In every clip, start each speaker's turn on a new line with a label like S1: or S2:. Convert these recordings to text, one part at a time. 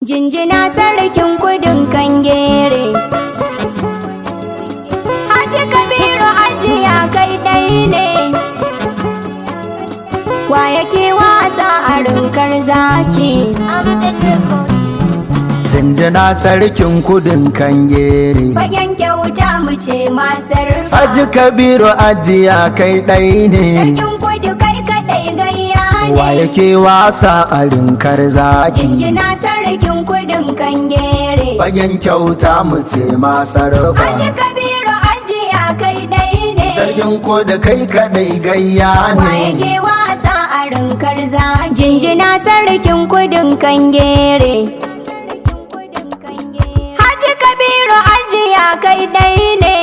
S1: Jinjina sarkin kudin kangere. Haji Kabiru ajiya kai ɗai ne. Wa yake wasa a rinkar zaki?
S2: Jinjina sarkin kudin kangere.
S1: Fagen kyauta mu ce masar
S2: Haji Kabiru ajiya kai ɗai ne.
S1: Sarkin kudu kai kaɗai gayya
S2: Wa
S1: ne.
S2: yake wasa a rinkar zaki.
S1: Jinjina sarkin kudin kangere.
S2: Fagen kyauta mu ce masar
S1: Haji Kabiru ajiya kai ɗai ne.
S2: Sarkin ko da kai kaɗai gayya
S1: Wa
S2: ne.
S1: yake wasa a rinkar za jinjina sarkin kudin kangere Haji Kabiru ajiya kai ɗai ne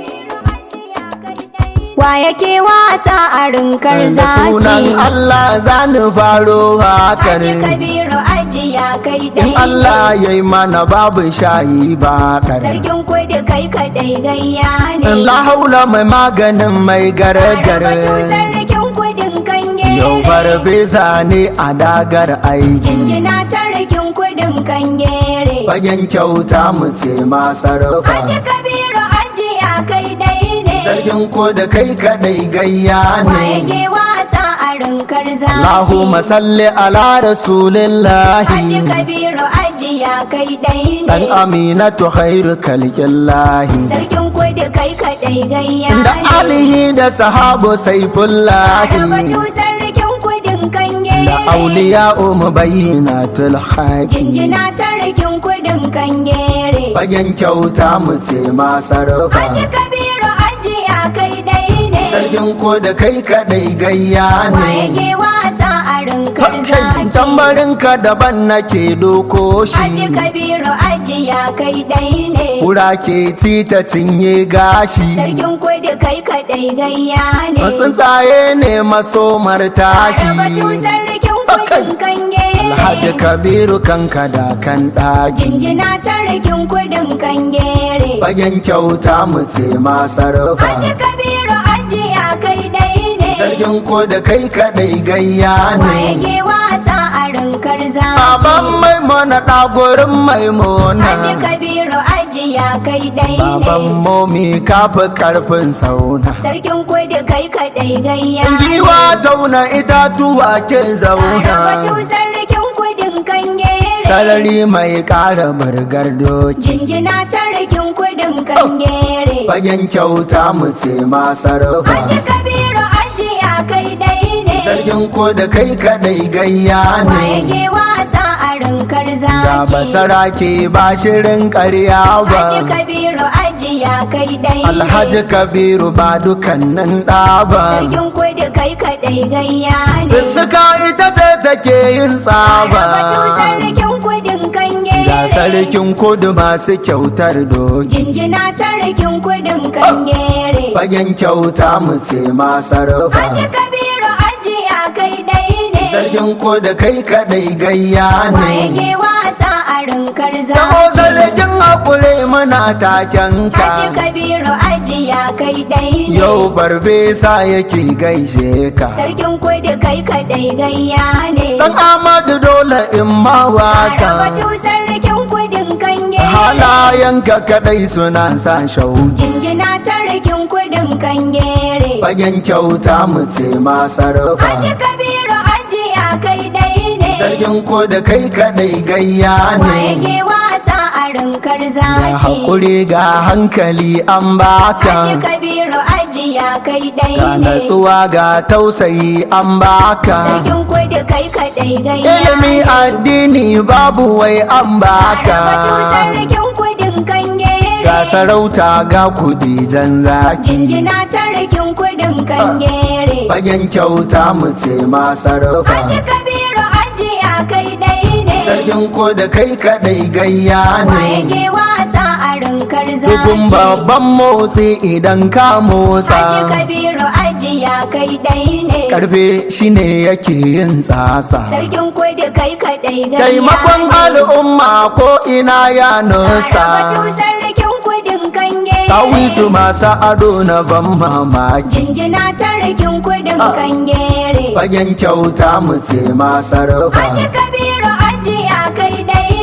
S1: Wa yake wasa a rinkar
S2: Da sunan
S1: zaki
S2: Allah za ni faro hakar.
S1: Haji Kabiru ajiya kai
S2: In
S1: ɗai
S2: Allah ya yi mana babu shayi ba ɗar.
S1: Sarkin kudu kai kaɗai gayya ne
S2: La haula mai maganin mai
S1: Batu
S2: gare-gare.
S1: sarkin kudin kangere
S2: Yau farfesa ne a dagar aiki.
S1: Jinjina sarkin kudin kangere
S2: Fagen kyauta mu ce masarfa.
S1: Haji Kabiru ajiya kai ɗai ne
S2: Sarkin ko da kai kaɗai gayya
S1: Wa
S2: ne.
S1: yake wasa a rinkar zaki
S2: Allahumma salli ala
S1: Haji
S2: rasulillahi.
S1: Kabiru ajiya kai ɗai
S2: Dan
S1: ne
S2: aminatu khairu kalkillahi.
S1: Sarkin kudu kai kaɗai gayya
S2: Da
S1: ne
S2: alihi da sahabu
S1: Batu
S2: saifullahi.
S1: sarkin kudin
S2: Da
S1: kangere
S2: auliya umu bayyinatul haqi.
S1: Jinjina sarkin kudin kangere
S2: Fagen kyauta mu ce masarfa.
S1: Haji Kabiru ajiya kai ɗai ne
S2: Sarkin ko da kai kaɗai gayya
S1: Wa
S2: ne.
S1: yake wasa a rinkar
S2: Kai
S1: zaki
S2: tambarinka daban nake doko
S1: Haji
S2: shi.
S1: Kabiru ajiya kai ɗai ne
S2: Kura ke ci ta cinye gashi.
S1: Sarkin kudu kai kaɗai gayya ne
S2: Tsuntsaye ne masomar
S1: Batu
S2: tashi.
S1: sarkin kudin kangere
S2: Alhaji Kabiru kanka da kan ɗaki.
S1: Jinjina sarkin kudin kangere
S2: Fagen kyauta mu ce masarfa.
S1: Haji Kabiru ajiya kai ɗai ne
S2: Sarkin ko da kai kaɗai gayya
S1: Wa
S2: ne.
S1: yake wasa a rinkar zaki
S2: Baban maimuna ɗagorin maimuna.
S1: Haji Kabiru ajiya kai ɗai
S2: Baban
S1: ne
S2: momi kafi karfin sauna.
S1: Sarkin kudu kai kaɗai gayya
S2: Jiwa tauna itatuwa ke
S1: Batu
S2: zauna.
S1: sarkin kudin kangere
S2: Sarari mai ƙara burgar doki.
S1: Jinjina sarkin kudin kangere
S2: Fagen kyauta mu ce
S1: Haji
S2: masarfa.
S1: Kabiru ajiya kai ɗai ne
S2: Sarkin ko da kai kaɗai gayya
S1: Wa
S2: ne.
S1: yake wasa a rinkar
S2: Da
S1: zaki
S2: basara ke ba shirin ƙarya ba.
S1: Haji Kabiru ajiya kai ɗai ne
S2: Alhaji Kabiru ba dukannin ɗa ba.
S1: Sarkin kudu kai kaɗai gayya ne
S2: Sussuka ita ce take yin tsaba.
S1: Batu sarkin kudin
S2: Ga
S1: kangere
S2: sarkin kudu masu kyautar doki.
S1: Jinjina sarkin kudin kangere
S2: Fagen kyauta mu ce masarfa.
S1: Haji Kabiru ajiya kai ɗai ne
S2: Sarkin ko da kai kaɗai gayya
S1: Wa
S2: ne.
S1: yake wasa a rinkar
S2: Da o
S1: zaki
S2: sarkin haƙuri muna taken
S1: Haji
S2: ka.
S1: Kabiru ajiya kai ɗai ne
S2: Yau farfesa yake gaishe ka.
S1: Sarkin kudu kai kaɗai gayya ne
S2: Dan Amadu dole in ma waka.
S1: Batu sarkin kudin kangere
S2: Halayenka kaɗai suna sa shauki.
S1: Jinjina sarkin kudin kangere
S2: Fagen kyauta mu ce masarfa.
S1: Haji Kabiru ajiya kai ɗai ne
S2: Sarkin ko da kai kaɗai gayya
S1: Wa
S2: ne.
S1: yake wasa a rinkar
S2: Ga
S1: zaki
S2: haƙuri ga hankali an baka.
S1: Haji Kabiru ajiya kai ɗai
S2: Ga
S1: ne
S2: natsuwa ga tausayi an baka.
S1: Sarkin kudu kai kaɗai gayya
S2: Ilimi addini babu wai an
S1: Batu
S2: baka.
S1: sarkin kudin kangere
S2: Ga sarauta ga kudi jan zaki.
S1: Jinjina sarkin kudin kangere
S2: Fagen kyauta mu ce masarfa.
S1: Haji Kabiru ajiya kai ɗai ne
S2: Sarkin ko da kai kaɗai gayya
S1: Wa
S2: ne.
S1: yake wasa a rinkar
S2: Dukun
S1: zaki
S2: babban motsi idan ka
S1: Haji
S2: motsa.
S1: Kabiru ajiya kai ɗai ne
S2: Karfe shine yake yin tsasa.
S1: Sarkin kudu kai kaɗai gayya
S2: Taimakon
S1: ne.
S2: al'umma ko ina ya
S1: Batu
S2: nusa.
S1: sarkin kudin kangere
S2: Tawisu masu ado na ban mamaki.
S1: Jinjina sarkin kudin
S2: Ah.
S1: kangere
S2: Fagen kyauta mu ce masarfa.
S1: Haji Kabiru ajiya kai ɗai ne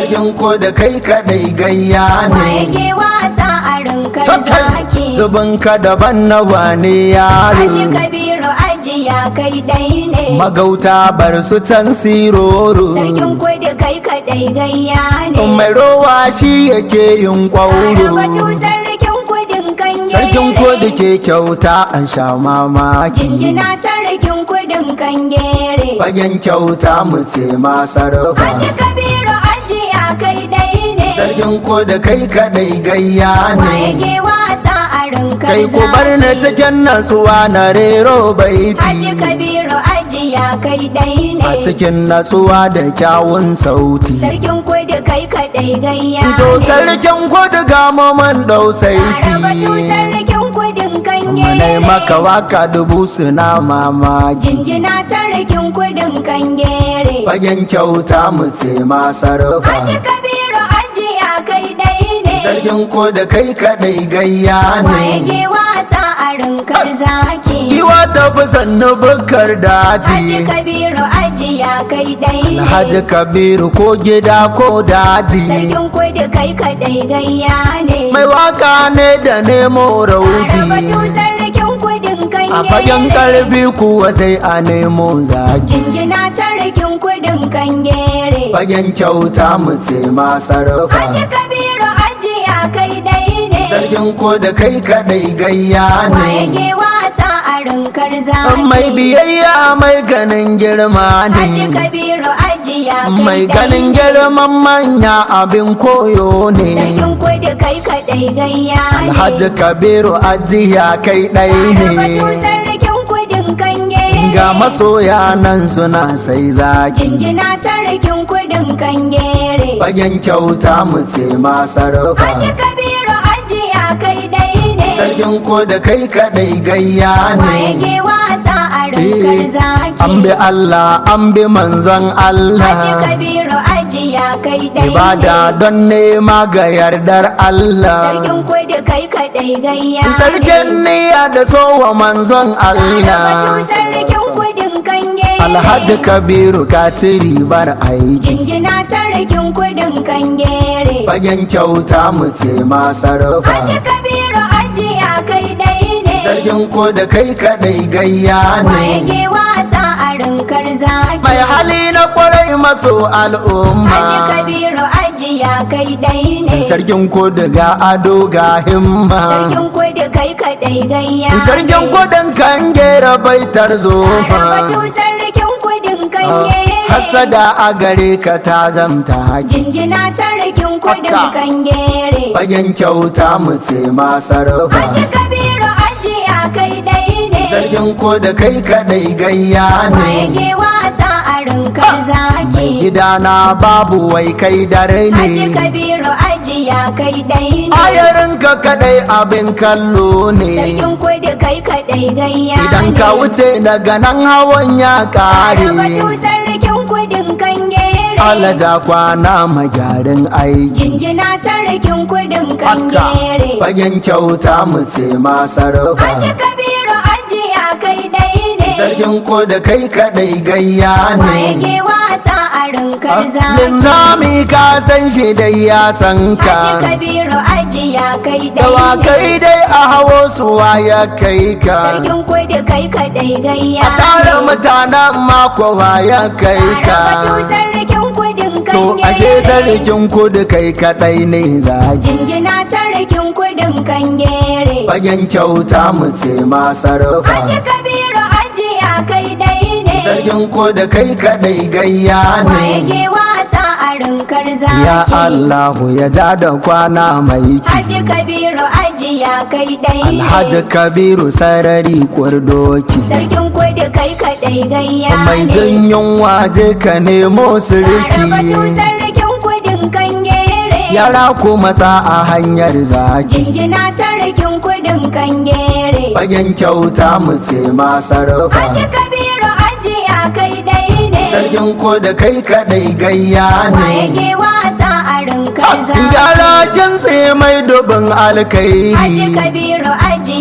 S2: sarkin ko da kai kadai gayya
S1: wa
S2: ne
S1: yake wasa a rinkar zaki
S2: zubin ka daban na wane
S1: Aji
S2: yaro
S1: kabiru ajiya kai ɗai ne
S2: magauta bar su can siroro
S1: sarkin kudu kai kaɗai gayya ne
S2: mai rowa shi yake yin
S1: Arabatu
S2: kwauro
S1: sarkin kudin kanye
S2: sarkin ko da ke kyauta an sha mamaki
S1: Jinjina sarkin kudin kangere
S2: fagen kyauta mu ce masarfa
S1: Aji kabiru ajiya kai ɗai ne
S2: sarkin ko da kai kadai gayya
S1: wa
S2: ne
S1: yake wasa a rinkar
S2: kai ku bar ni
S1: zaki
S2: cikin natsuwa na rero
S1: Aji
S2: baiti
S1: kabiru ajiya kai ɗai
S2: a
S1: ne
S2: cikin natsuwa da kyawun sauti
S1: sarkin kudu kai kaɗai gayya
S2: to
S1: ne
S2: sarkin kudu ga man dau
S1: Arabatu
S2: saiti
S1: sarkin kudin
S2: Manai
S1: kangere
S2: maka waka dubu suna mamaki
S1: Jinjina sarkin kudin kangere
S2: fagen kyauta mu ce masarfa
S1: Aji kabiru ajiya kai ɗai ne
S2: sarkin ko da kai kadai gayya
S1: Wa
S2: ne
S1: yake wasa a rinkar zaki
S2: Giwa ta fi sannu bukar
S1: Aji
S2: daji
S1: kabiru ajiya kai ɗai ne
S2: Alhaji Kabiru ko gida ko daji
S1: Sarkin kudu kai kaɗai gayya ne
S2: Mai waka ne da nemo
S1: Arabatu
S2: rauti
S1: sarkin kudin
S2: A fagen
S1: kangere
S2: karfi kuwa sai a nemo zaki
S1: Jinjina sarkin kudin kangere
S2: Fagen kyauta mu ce masarfa
S1: Aji kabiru ajiya kai ɗai ne
S2: Sarkin ko da kai kadai gayya
S1: Wa
S2: ne
S1: yake wasa a rinkar zaki
S2: Mai biyayya mai ganin girma
S1: Aji
S2: ne
S1: kabiru ajiya kai
S2: Mai
S1: ɗai
S2: ganin
S1: ne.
S2: girman manya abin koyo ne
S1: Sarkin kudu kai kaɗai gayya ne
S2: Alhaji Kabiru ajiya kai ɗai
S1: Arabatu
S2: ne
S1: sarkin kudin kangere
S2: Ga masoya nan suna sai zaki
S1: Jinjina sarkin kudin kangere
S2: Fagen kyauta mu ce
S1: Aji
S2: masarfa
S1: kabiru ajiya kai ɗai ne
S2: Sarkin ko da kai kadai gayya
S1: Wa
S2: ne
S1: yake wasa a rinkar zaki
S2: An bi Allah an bi manzon
S1: Aji
S2: Allah
S1: kabiru ajiya kai ɗai
S2: Ibada
S1: ne
S2: don nema ga yardar Allah
S1: Sarkin kudu kai kaɗai gayya ne
S2: Sarkin niyya da sowa manzon
S1: Arabatu
S2: Allah
S1: sarkin kudin kangere
S2: Alhaji Kabiru ka ci ribar aiki
S1: Jinjina sarkin kudin kangere
S2: Fagen kyauta mu ce
S1: Aji
S2: masarfa
S1: kabiru ajiya kai ɗai ne
S2: Sarkin ko da kai kadai gayya
S1: Wa
S2: ne
S1: yake wasa a rinkar zaki
S2: Mai hali na kwarai maso al'umma
S1: Aji kabiru ajiya kai ɗai ne
S2: Sarkin ko ga ado ga himma
S1: Sarkin kudu kai kaɗai gayya ne
S2: Sarkin kudin kan gera baitar zoma
S1: Arabatu sarkin kudin kangere
S2: Hassada a gare ka ta zamta ki
S1: Jinjina sarkin kudin
S2: Haka.
S1: kangere
S2: Fagen kyauta mu ce masarfa
S1: Aji kabiru ajiya kai ɗai ne
S2: Sarkin ko da kai kadai gayya
S1: Wa
S2: ne
S1: yake wasa a rinkar zaki
S2: Gidana babu wai kai dare
S1: Aji
S2: ne
S1: kabiru ajiya kai ɗai ne
S2: Ayarinka kadai abin kallo ne
S1: Sarkin kudu kai kaɗai gayya
S2: Idan ka
S1: ne.
S2: wuce daga nan hawan ya
S1: Arabatu
S2: kare
S1: sarkin kudin kangere
S2: Alaja kwana magyarin aiki
S1: Jinjina sarkin kudin kangere
S2: Fagen kyauta mu ce masarfa
S1: Aji kabiru ajiya kai ɗai ne
S2: Sarkin ko da kai kadai gayya
S1: Wa
S2: ne
S1: yake wasa a rinkar zaki
S2: Linzami ka san shi dai ya san
S1: Aji
S2: ka
S1: kabiru ajiya kai ɗai
S2: Dawakai
S1: ne
S2: dai a hawo suwa ya kai ka
S1: Sarkin kudu kai kaɗai gayya
S2: A tara
S1: ne.
S2: mutanen mako ya kai ka
S1: Arabatu sarkin kudin
S2: To ashe
S1: kangere
S2: sarkin kudu kai kadai ne zaki
S1: Jinjina sarkin kudin kangere
S2: Fagen kyauta mu ce masarfa
S1: Aji kabiru ajiya kai ɗai ne
S2: Sarkin ko da kai kadai gayya
S1: Wa
S2: ne
S1: yake wasa a rinkar zaki
S2: Ya Allahu ya ja da kwana mai
S1: Aji kabiru ajiya kai ɗai ne
S2: Alhaji Kabiru sarari kurdoki
S1: Sarkin kudu kai kaɗai gayya
S2: Mai
S1: ne
S2: jin yunwa je ka nemo
S1: Arabatu
S2: siriki
S1: sarkin kudin kangere
S2: Yara ku matsa a hanyar zaki
S1: Jinjina sarkin kudin kangere
S2: Fagen kyauta mu ce masarfa
S1: Aji kabiru ajiya kai ɗai ne
S2: Sarkin ko da kai kadai gayya
S1: Wa
S2: ne
S1: yake wasa a rinkar zaki
S2: Gyara kintse mai dubin
S1: Aji
S2: alkairi
S1: kabiru ajiya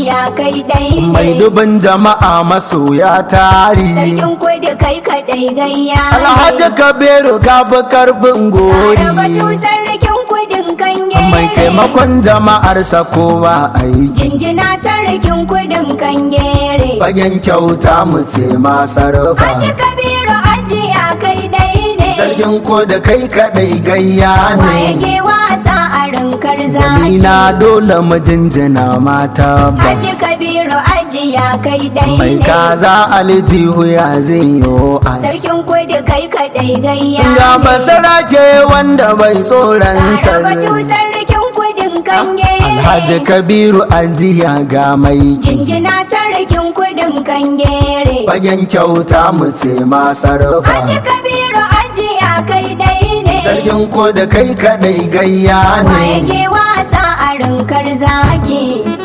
S1: ajiya kai ɗai ne.
S2: mai dubin jama'a masoya tari
S1: Sarkin kudu kai kaɗai gayya ne.
S2: alhaji kabiru ka fi karfin
S1: Tare batu
S2: gori
S1: sarkin kudin kangere.
S2: mai taimakon jama'arsa kowa aiki
S1: Jinjina sarkin kudin kangere.
S2: fagen kyauta mu ce masarfa
S1: Haji Kabiru ajiya kai ɗai ne.
S2: sarkin ko da kai kadai gayya
S1: Wa
S2: ne
S1: yake wasa a rinkar
S2: ni
S1: zaki.
S2: na dole mu jinjina mata
S1: Haji
S2: bas
S1: Kabiru ajiya kai ɗai
S2: mai
S1: ne.
S2: kaza aljihu ya zai yo as
S1: Sarkin kudu kai kaɗai gayya
S2: ga
S1: ne.
S2: basara ke wanda bai tsoron
S1: Tare batu
S2: tsare
S1: sarkin kudin kangere.
S2: alhaji kabiru ajiya ga mai
S1: Jinjina sarkin kudin kangere.
S2: fagen kyauta mu ce masarfa
S1: Haji Kabiru ajiya kai ɗai ne.
S2: sarkin ko da kai kadai gayya
S1: Wa
S2: ne
S1: yake wasa a rinkar zaki.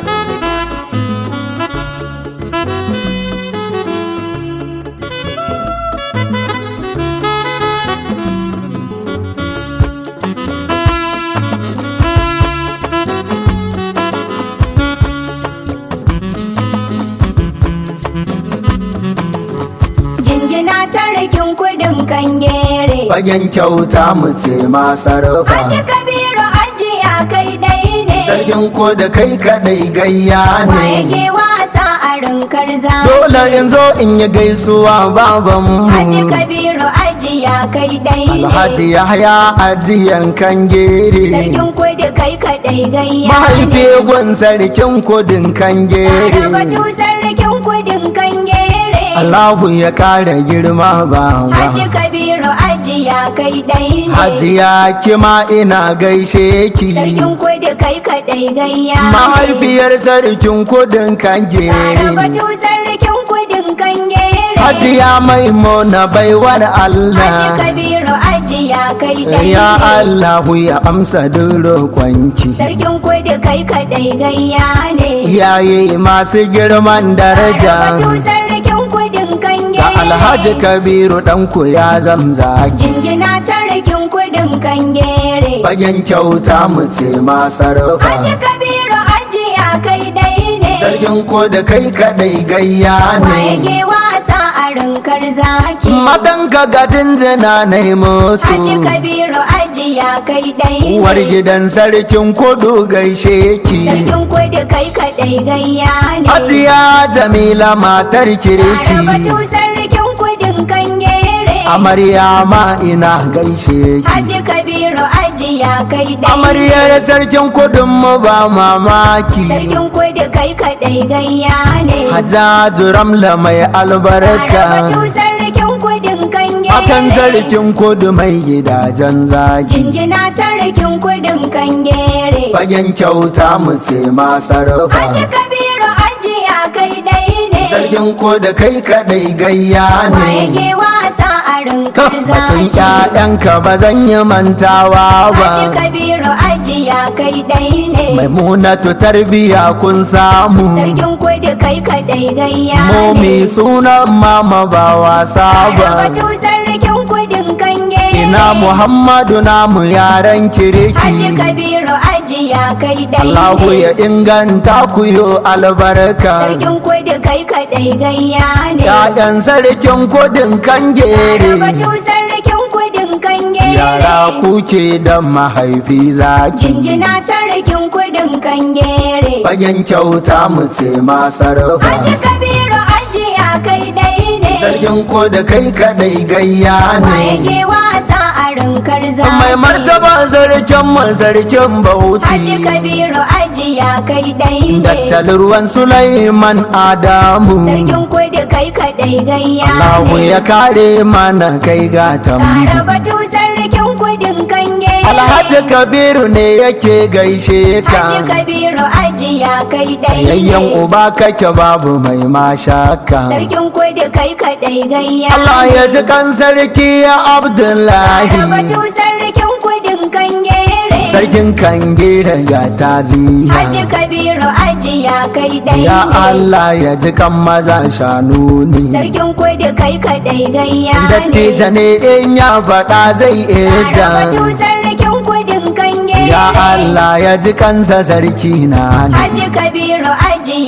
S1: Jinjina sarkin kudin kangere.
S2: fagen kyauta mu ce masarfa
S1: Haji Kabiru ajiya kai ɗai ne.
S2: sarkin ko da kai kadai gayya
S1: Wa
S2: ne
S1: yake wasa a rinkar zaki.
S2: dole in zo in yi gaisuwa baban
S1: Haji
S2: mu
S1: Kabiru ajiya kai ɗai ne.
S2: alhaji yahya ajiyan kan gere
S1: Sarkin kudu kai kaɗai gayya
S2: mahaifi gun sarkin kudin kan
S1: Tare
S2: gere
S1: batu sarkin kudin kangere.
S2: Allahu ya kara girma baba
S1: Haji Kabiru ajiya kai ɗai ne.
S2: hajiya kima ina gaishe ki
S1: Sarkin kudu kai kaɗai gayya
S2: mahaifiyar sarkin kudin kan
S1: Tare
S2: gere
S1: batu sarkin kudin kangere.
S2: hajiya maimuna baiwar
S1: Haji
S2: Allah
S1: Kabiru ajiya kai ɗai
S2: ya
S1: ne.
S2: Allahu ya amsa duk roƙonki
S1: Sarkin kudu kai kaɗai gayya ne.
S2: iyaye masu girman
S1: Tare batu
S2: daraja
S1: sarkin kudin kangere.
S2: ga alhaji kabiru ɗanku ya zamzaki
S1: Jinjina sarkin kudin kangere.
S2: fagen kyauta mu ce masarfa
S1: Haji Kabiru ajiya kai ɗai ne.
S2: sarkin ko da kai kadai gayya
S1: Wa
S2: ne
S1: yake wasa a rinkar zaki.
S2: matan ka ga jinjina na yi musu
S1: Haji Kabiru ajiya kai ɗai ne.
S2: uwar gidan sarkin kudu gaishe ki
S1: Sarkin kudu kai kaɗai gayya ne.
S2: hajiya jamila matar
S1: Tare
S2: kirki
S1: batu sarkin kudin kangere.
S2: amarya ma ina gaishe ki
S1: Haji Kabiru ajiya kai ɗai ne.
S2: amaryar sarkin kudin mu ba mamaki
S1: Sarkin kudu kai kaɗai gayya ne.
S2: hajjaju ramla mai
S1: Tare batu
S2: albarka
S1: sarkin kudin kangere.
S2: akan sarkin kudu mai gidajen zaki
S1: Jinjina sarkin kudin kangere.
S2: fagen kyauta mu ce masarfa
S1: Haji Kabiru ajiya kai ɗai ne.
S2: sarkin ko da kai kadai gayya
S1: Wa
S2: ne
S1: yake wasa a rinkar
S2: batun
S1: zaki.
S2: ƴaƴanka ba zan yi mantawa ba
S1: Haji Kabiru ajiya kai ɗai ne.
S2: maimunatu tarbiya kun samu
S1: Sarkin kudu kai kaɗai gayya ne.
S2: momi sunan mama ba wasa
S1: Tare
S2: ba
S1: batu sarkin kudin kangere.
S2: ina muhammadu namu yaran
S1: Haji
S2: kiriki
S1: Kabiru ajiya kai ɗai
S2: Allahu
S1: ne.
S2: ya inganta ku yo albarka
S1: Sarkin kudu kai kaɗai gayya ne.
S2: Ya'yan sarkin kudin kan
S1: Tare
S2: gere
S1: batu sarkin kudin kangere.
S2: Yara kuke da mahaifi zaki
S1: Jinjina sarkin kudin kangere.
S2: Fagen kyauta mu ce masarfa
S1: Haji Kabiru ajiya kai ɗai ne.
S2: Sarkin ko da kai kadai gayya
S1: Wa
S2: ne
S1: yake wasa a rinkar zaki.
S2: Mai martaba sarkin mu sarkin
S1: Haji
S2: bauchi
S1: Kabiru ajiya kai ɗai ne.
S2: Dattalin ruwan Sulaiman Adamu
S1: Sarkin kudu kai kaɗai gayya
S2: Allahu
S1: ne.
S2: ya kare mana kai
S1: Tare
S2: gatan
S1: batu sarkin kudin kange.
S2: Alhaji Kabiru ne yake gaishe ka
S1: Haji Kabiru ajiya kai ɗai
S2: Yayyan
S1: ne.
S2: uba kake babu mai mashaka
S1: Sarkin kudu kai kaɗai gayya
S2: Allah ya ji kan sarki ya
S1: Tare batu
S2: Abdullahi
S1: sarkin kudin kangere.
S2: Sarkin kangira ga
S1: Haji
S2: taziya
S1: Kabiru ajiya kai ɗai
S2: Ya
S1: ne.
S2: Allah ya ji kan maza shanu ne
S1: Sarkin kudu kai kaɗai gayya ne.
S2: Dattija ne in ya faɗa zai
S1: Tare batu
S2: eda
S1: sarkin kudin kangere.
S2: Ya Allah ya ji kansa sarki na ne
S1: Haji Kabiru ajiya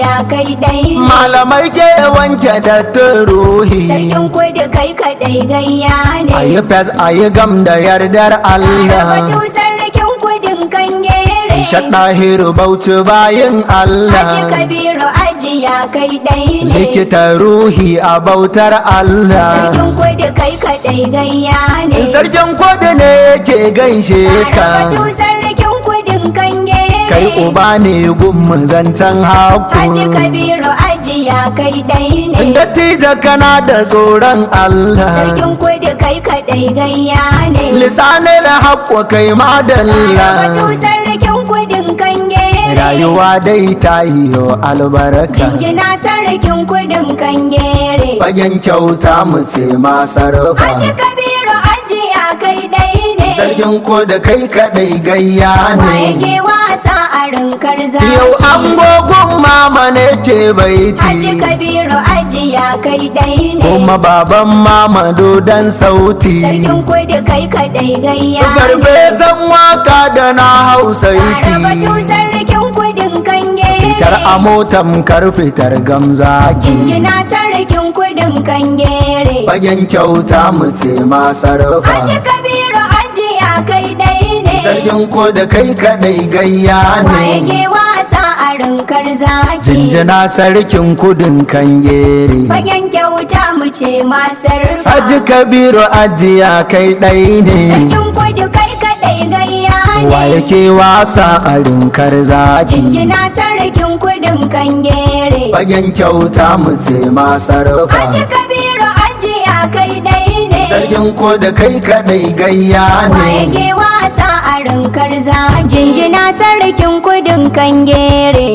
S1: ajiya kai ɗai ne
S2: malamai ke wanke dattin ruhi
S1: sarkin kudu kai kaɗai gayya ne
S2: a yi fes a yi gam da yardar Allah
S1: Batu sarkin kudin kan gere
S2: shaɗahiru bauchi bayin
S1: Aji
S2: Allah
S1: kabiru ajiya kai ɗai ne
S2: likita ruhi a bautar Allah
S1: sarkin kudu kai kaɗai gayya ne
S2: sarkin kudu ne yake gaishe ka
S1: Batu sarkin kudin kan gere
S2: kai uba ne gummu zancen
S1: Aji
S2: haku
S1: kabiru ajiya kai ɗai ne
S2: dattijo kana da tsoron Allah
S1: sarkin kudu kai kaɗai gayya ne
S2: lisanin haƙƙo kai madalla
S1: Batu sarkin kudin kan gere
S2: rayuwa dai ta yi yo albarka
S1: Jinjina sarkin kudin kan gere
S2: fagen kyauta mu ce masarfa
S1: Aji kabiru ajiya kai ɗai ne
S2: sarkin ko da kai kaɗai gayya
S1: Wa
S2: ne
S1: yake wasa a rinkar zaki
S2: yau an gogun mama ne ke
S1: Aji
S2: baiti
S1: kabiru ajiya kai ɗai ne
S2: kuma baban mama dodon sauti
S1: Sarkin kudu kai kaɗai gayya ne
S2: farfesan waka da na
S1: Arabatu
S2: hausaiti
S1: sarkin kudin kan
S2: fitar
S1: gere
S2: a motan kar fitar gamzaki
S1: Jinjina sarkin kudin kan gere
S2: fagen kyauta mu ce masarfa
S1: Aji kabiru ajiya kai ɗai ne
S2: sarkin ko da kai kaɗai gayya
S1: Wa
S2: ne
S1: yake wasa a rinkar zaki
S2: jinjina sarkin kudin kangere
S1: Fagen kyauta mu ce masar
S2: Haji Kabiru ajiya kai ɗai ne
S1: Sarkin kudu kai kaɗai gayya
S2: wa
S1: ne
S2: yake wasa a rinkar zaki
S1: Jinjina sarkin kudin kan gere
S2: fagen kyauta mu ce masarfa
S1: Aji kabiru ajiya kai ɗai ne
S2: sarkin ko da kai kaɗai gayya
S1: Wa
S2: ne
S1: yake wasa a rinkar za Jinjina sarkin kudin kan gere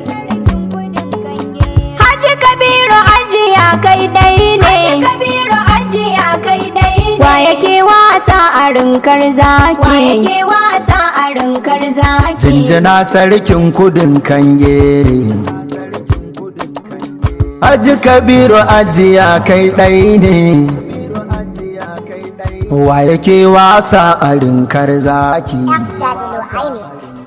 S1: Haji kabiru ajiya kai ɗai ne kabiru ajiya kai ɗai ne Wa yake wasa a rinkar zaki Wa yake wasa a rinkar zaki
S2: jinjina sarkin kudin kangere Haji Kabiru ajiya kai ɗai ne wa yake wasa a rinkar zaki
S3: F.Aini.